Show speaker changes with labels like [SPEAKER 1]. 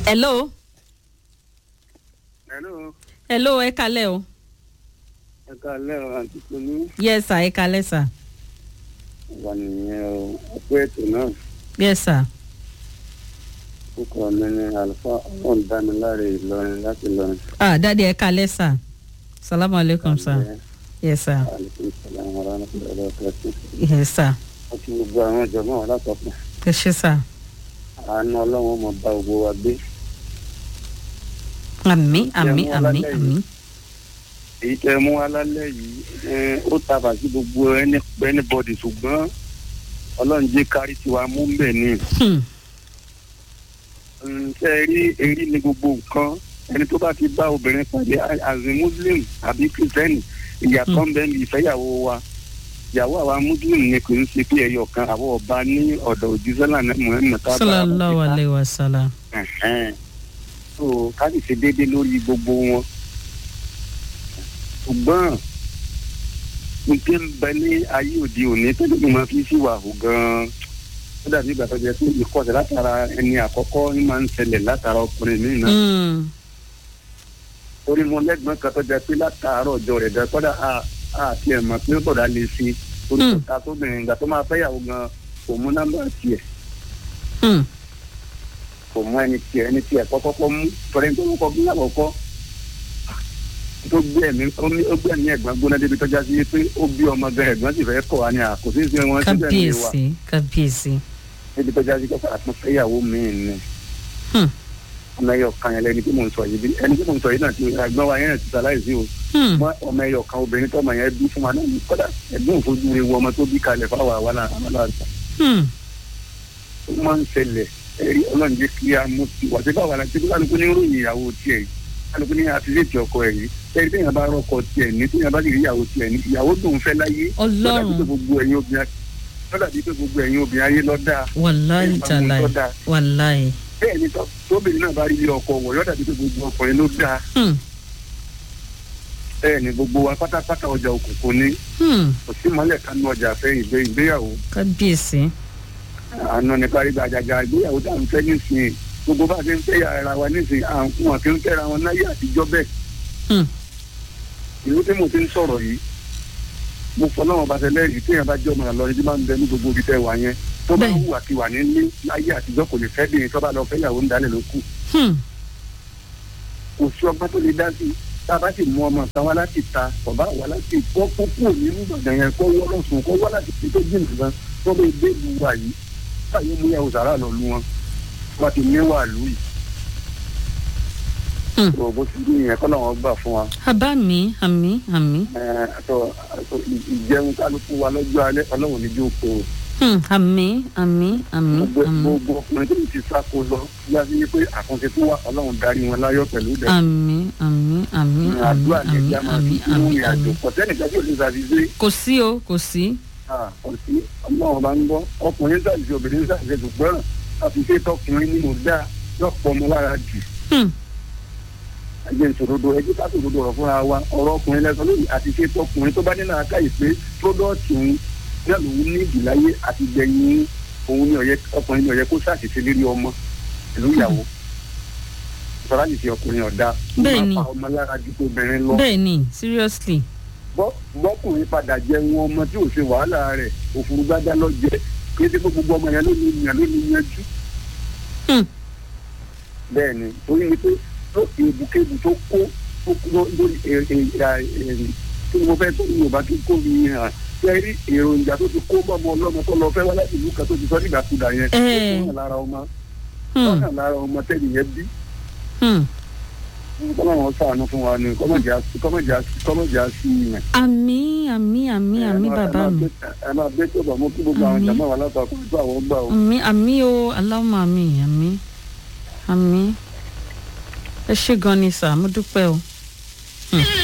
[SPEAKER 1] hello
[SPEAKER 2] hello
[SPEAKER 1] hello ẹ kalẹ o
[SPEAKER 2] ẹ káalẹ́ o àǹtí tolú
[SPEAKER 1] yes sir ẹ kalẹ sir
[SPEAKER 2] wà nìyẹn o ọpẹ ètò náà
[SPEAKER 1] yes sir
[SPEAKER 2] kókò mi ní àlùfáà ọlọ́run dámiláre ìlọrin láti lọrin.
[SPEAKER 1] ah dadi ẹ kalẹ sir salamu aleykum sir yes sir
[SPEAKER 2] aleykum salaam wa rahmatulahi wa barakatuh.
[SPEAKER 1] yes sir
[SPEAKER 2] wọ́n ti gbogbo àwọn ìjọba wọn látọ̀pọ̀
[SPEAKER 1] ẹ ṣe sir
[SPEAKER 2] àánú ọlọ́run mọ̀ bá gbogbo wa gbé.
[SPEAKER 1] àmì àmì
[SPEAKER 2] Jẹun
[SPEAKER 1] àmì
[SPEAKER 2] alálẹ̀
[SPEAKER 1] àmì
[SPEAKER 2] èyí tẹ mú alálẹ̀ yìí eh, ó tàbà sí gbogbo ẹni anybody ṣùgbọ́n ọlọ́run jẹ́ kárí tiwa mú bẹ̀ ni.
[SPEAKER 1] Hmm,
[SPEAKER 2] ṣe rí èrí ni gbogbo nǹkan ẹni tó bá ti bá obìnrin pàdé as a muslim àbí kìrìsìtẹ́nì ìyàtọ̀ ń bẹ ní ìfẹ́yàwó wa ìyàwó àwa muslim ni kò ń ṣe pé ẹyọ kan àwọn ọba ní ọ̀dọ̀ òjísọ́là muhammed kábà
[SPEAKER 1] sallallahu alayhi wa sallam
[SPEAKER 2] so ká sì ṣe déédéé lórí gbogbo wọn ṣùgbọ́n n tí ń bẹ ní ayé òde òní tó lè máa fi sí wàhù gan-an ó dàbí ìgbà tó jẹ pé ìkọsẹ̀ látara ẹni àkọ́kọ́ ní máa ń ṣẹlẹ̀ látara ọkùnrin míì náà
[SPEAKER 1] Hmm,
[SPEAKER 2] torí mo lẹ́gbọ̀n kan tó jẹ pé látàárọ̀ ọjọ́ rẹ̀ gan kọ́dà a a tiẹ̀ mọ̀ pé bọ̀dá lè ṣe torí kò
[SPEAKER 1] Mm.
[SPEAKER 2] ta tóbìnrin ìgbà tó máa fẹ́yàwó gan kò mú nọ́mbà tiẹ̀
[SPEAKER 1] hmm,
[SPEAKER 2] kò mú ẹni tiẹ̀ ẹni tiẹ̀ kọ́kọ́kọ́ mú torí ẹni tó ń kọ́ bí àkọ́kọ́ tó gbé ẹ̀mí ó ní- ó gbé ẹ̀mí ẹ̀gbọ́n gbóná débi tọ́já sí pé ó bí ọmọ gan ẹ̀gbọ́n sì fẹ́ kọ̀ wá ní àkóso ìṣe wọn síbẹ̀ ní wa
[SPEAKER 1] kábíyèsí kábíyèsí
[SPEAKER 2] débi tọ́já sí kọ́kọ́ àtún fẹ́yàwó míì ni
[SPEAKER 1] Hmm,
[SPEAKER 2] ọmọ ẹyọ kan yẹn lẹni tí mò ń sọ yìí bí ẹni tí mò ń sọ yìí náà ti ẹ̀gbọ́n wa yẹn náà ti sàláìsí o
[SPEAKER 1] hmm,
[SPEAKER 2] mọ ọmọ ẹyọ kan obìnrin tó ọmọ yẹn bí fún wa náà ní kódà ẹ̀gbọ́n òfojú rẹ̀ wọ ọmọ tó bí kalẹ̀ fáwọn àwa náà àwọn náà
[SPEAKER 1] hmm,
[SPEAKER 2] ó máa ń ṣẹlẹ̀ ẹ̀rí ọlọ́run jẹ́ kí a mú ti wà sí báwa náà tí kálukú ní ròyìn ìyàwó tiẹ̀ yìí kálukú ní àtìlẹ́tì ọkọ ẹ̀ yìí ẹ̀rí téèyàn bá rọ́kọ tiẹ̀ ní téèyàn bá sì rí ìyàwó tiẹ̀ ní ìyàwó tó ń fẹ́ láyé
[SPEAKER 1] Ọlọ́run.
[SPEAKER 2] lọ́dà bí pé gbogbo ẹ̀yin obìnrin lọ́dà bí pé gbogbo ẹ̀yin obìnrin ayé lọ́dà
[SPEAKER 1] wàláyé
[SPEAKER 2] Ẹ máa mú
[SPEAKER 1] tàláyé
[SPEAKER 2] tó dáa.
[SPEAKER 1] wàláyé
[SPEAKER 2] bẹ́ẹ̀ ni tó- tóbìnrin náà bá rí ilé ọkọ wọ̀ lọ́dà bí pé gbogbo ọkùnrin ló dáa
[SPEAKER 1] Hmm,
[SPEAKER 2] bẹ́ẹ̀ ni gbogbo wa pátápátá ọjà òkùnkùn ni
[SPEAKER 1] hmm,
[SPEAKER 2] kò sí mọ́lẹ̀ kánú ọjà fẹ́ ìgbé ìgbéyàwó
[SPEAKER 1] kábíyèsí
[SPEAKER 2] àná nípa rí gbàjàgà ìgbéyàwó tá à ń fẹ́ nísìnyí gbogbo bá a ṣe ń fẹ́ ara wa nísìnyí à ń fún wọn kí ń fẹ́ra wọn láyé àtijọ́ bẹ́ẹ̀
[SPEAKER 1] Hmm,
[SPEAKER 2] ìlú tí mo ti ń sọ̀rọ̀ yìí mo fọ náà bá tẹ́lẹ̀ yìí téèyàn bá jẹ́ ọmọ àlọ́ yìí tí máa ń bẹ ní gbogbo ibi tẹ́ wà yẹn tó bá
[SPEAKER 1] Bẹ́ẹ̀.
[SPEAKER 2] wù àti wà nílé láyé àtijọ́ kò lè fẹ́ bí tó bá lọ fẹ́ yàwó ń dalẹ̀ ló kù
[SPEAKER 1] hmm,
[SPEAKER 2] kò sí ọgbọ́n tó lè dá sí i tá a bá sì mú ọmọ kan wá láti ta ọba wá láti kọ́ kó kúrò nínú ìgbàgbọ́ yẹn kó wọ́ lọ́sùn kó wá láti fi tó jìnnà gan tó bẹ dé ìlú wa yìí báyìí mú yàwó sàrà lọ lu wọn wọn ti ní wà lù yìí.
[SPEAKER 1] Hmm.
[SPEAKER 2] tó bó ti dún yẹn kọ́ làwọn gbà fún wa
[SPEAKER 1] abá mi àmì àmì
[SPEAKER 2] Ẹ, àtọ àtọ ì- ìjẹun kálukú wa lọ́jọ́ alẹ́ ọlọ́run ní jó kó o.
[SPEAKER 1] Hmm, àmì àmì àmì
[SPEAKER 2] gbogbo
[SPEAKER 1] àmì
[SPEAKER 2] gbogbo ọkùnrin tó ti sáko lọ yá sí pé àkànṣe tó wà ọlọ́run darí wọn láyọ̀ pẹ̀lú dẹ̀.
[SPEAKER 1] àmì àmì àmì àmì
[SPEAKER 2] àdúrà ní
[SPEAKER 1] àmì
[SPEAKER 2] ẹja máa
[SPEAKER 1] àmì
[SPEAKER 2] fi sínú
[SPEAKER 1] àmì
[SPEAKER 2] ìrìn àjò
[SPEAKER 1] àmì
[SPEAKER 2] kọ̀tẹ́nìkan tí ò lè ṣàfihàn
[SPEAKER 1] kò sí o kò sí
[SPEAKER 2] ọtí ọlọ́run bá ń gbọ́ ọkùnrin ṣàṣìṣe obìnrin ṣàṣìṣe ṣùgbọ́n àfiṣe tọkùnrin ní mo dá lọ́pọ̀ ọmọ lára jù
[SPEAKER 1] Hmm,
[SPEAKER 2] ẹgbẹ́ ìṣòrodo ẹgbẹ́ ká ṣòrodo ọ̀rọ̀ fúnra wa ọ̀rọ̀ ọkùnrin lẹ́sọ̀ lónìí àfiṣe tọkùnrin tó bá nínú àká ìpè pródọ́ọ̀tì òun náà lòun ní ìdìláyé àti gbẹ̀yìn òun ní ọ̀yẹ́ ọkùnrin ní ọ̀yẹ́ kó ṣàṣìṣe lérí ọmọ ìlú ìyàwó sọlá yìí fi ọkùnrin ọ̀dà
[SPEAKER 1] Bẹ́ẹ̀ ni.
[SPEAKER 2] ó máa fa ọmọ lára ju tó obìnrin lọ
[SPEAKER 1] bẹ́ẹ̀ ni seriously
[SPEAKER 2] bọ́- bọ́kùnrin padà jẹun ọmọ tí ò ṣe wàhálà rẹ̀ òfurufú lọ jẹ kí ẹsẹ̀ gbogbo ọmọ yẹn ló ní ìyàn ló ní yanjú.
[SPEAKER 1] Hmm.
[SPEAKER 2] bẹ́ẹ̀ ni torí ni pé tó ebùkébù tó kó tó kó lórí ẹ- ẹ- ẹ- ẹ- kí ni mo fẹ́ tó ní yorùbá tó kó mi hàn ṣe rí èròjà tó ti kó bọ́mọ ọlọ́mọ tó lọ fẹ́ wá láti ìlú kan tó ti sọ nígbàkúdà yẹn ó
[SPEAKER 1] Ẹ̀.
[SPEAKER 2] kó hàn lára ọmọ
[SPEAKER 1] Hmm,
[SPEAKER 2] ó hàn lára ọmọ tẹ́lẹ̀ yẹn bí
[SPEAKER 1] hmm.
[SPEAKER 2] kọ́mọ̀ sànù fún wa ni kọ́mọ̀jà sí yẹn.
[SPEAKER 1] àmì àmì àmì àmì bàbá mi
[SPEAKER 2] ẹ máa bẹ tó bọ̀ mọ́ kí gbogbo àwọn
[SPEAKER 1] Àmín.
[SPEAKER 2] jàmbá wà látàkùn tó àwọn gbà ó.
[SPEAKER 1] àmì àmì o aláwọ̀ àmì àmì àmì ẹ ṣé gan ni sà mo dúpẹ́ o. Hmm.